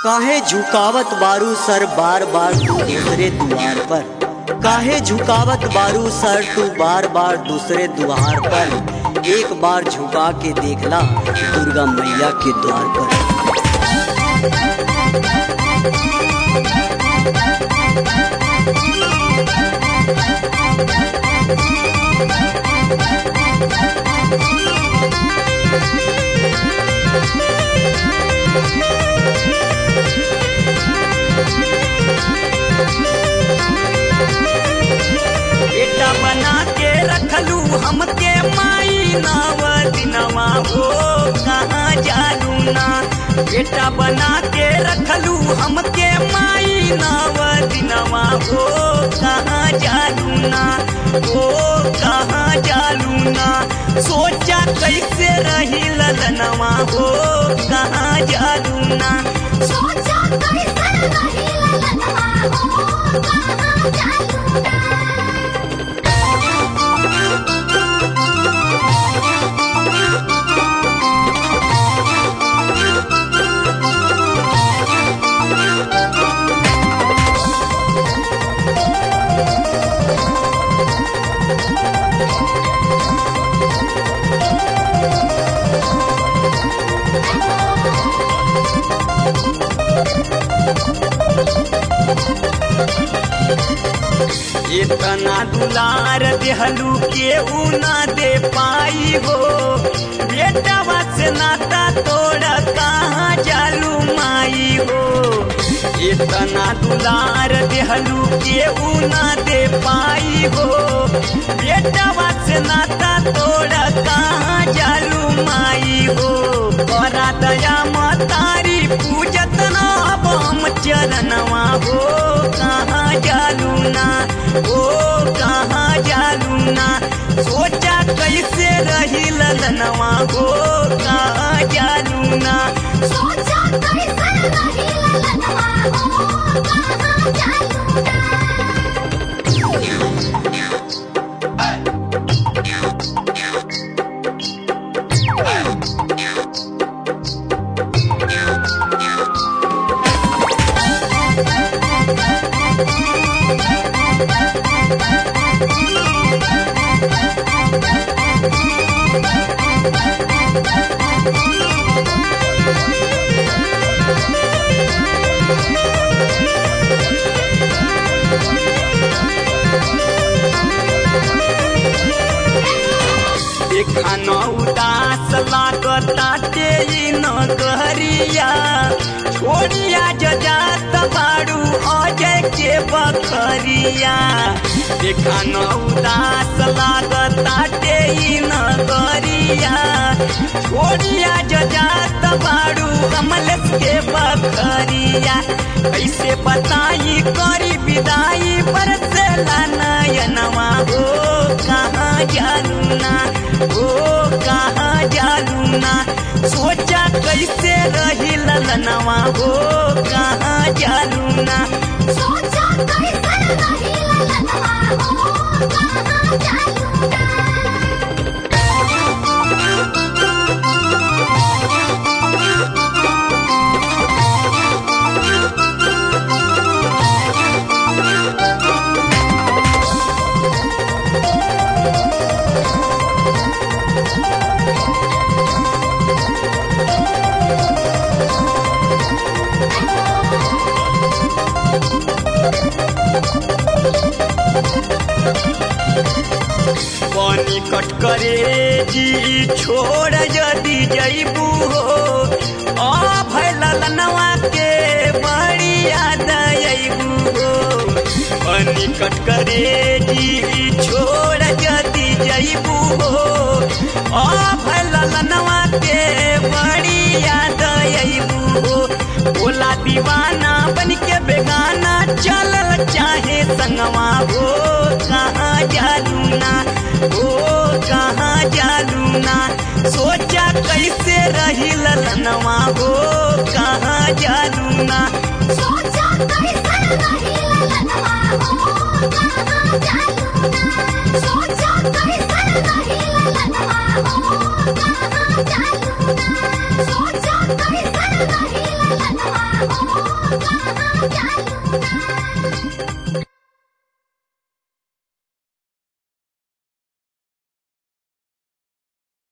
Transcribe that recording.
काहे झुकावत बारू सर बार बार तू दूसरे द्वार पर काहे झुकावत बारू सर तू बार बार दूसरे द्वार पर एक बार झुका के देखला दुर्गा मैया के द्वार पर बेटा बना के रखलू हमके माई नाव दिनवा हो कहाँ जालू ना बेटा बना के रखलू हमके माई नाव दिनवा हो कहाँ जालू ना हो कहाँ जालू ना सोचा कैसे रही ललनवा हो कहाँ जालू ना सोचा कैसे रही ललनवा हो कहाँ जालू ना इतना दुलार देहलू के ना दे पाई हो बेटवा से नाता तोड़ा कहाँ जालू माई हो इतना दुलार देहलू के ना दे पाई हो बेटवा से नाता तोड़ा कहाँ जालू माई हो बड़ा दया मतारी पूजत ना बम चरणवा हो कहाँ जालू ना ओ कहाँ जालू ना सोचा कैसे रही ललनवा हो कहाँ जालू ना सोचा कैसे रही ललनवा हो कहाँ जालू ना देखा न उदास लागता तेरी न कहरिया छोड़िया जजात बाड़ू अजय के बखरिया देखा न उदास लागता तेरी न कहरिया छोड़िया जजात बाड़ू कमलेश के बखरिया कैसे बताई करी विदाई बरसे नयनवा हो कहाँ जालू ना ओ कहाँ जालू ना सोचा कैसे रही ललनवा हो कहाँ जालू ना सोचा कैसे रही ललनवा हो कहाँ जालू ना पानी कट करे जी छोड़ यदि जैबू हो आ भैल ललनवा के बड़ी याद अबू हो पानी कट करे जी छोड़ यदि जैबू हो आ भैल ललनवा के बड़ी याद अबू हो बोला दीवाना बन के बेगाना चलल चाहे संगवा हो कहाँ जालू ना ओ कहाँ जालू ना सोचा कैसे रही ललनवा हो कहाँ जालू ना सोचा कैसे रही ललनवा हो कहाँ जालू ना सोचा कैसे रही ललनवा हो कहाँ जालू ना सोचा कैसे रही ललनवा हो कहाँ जालू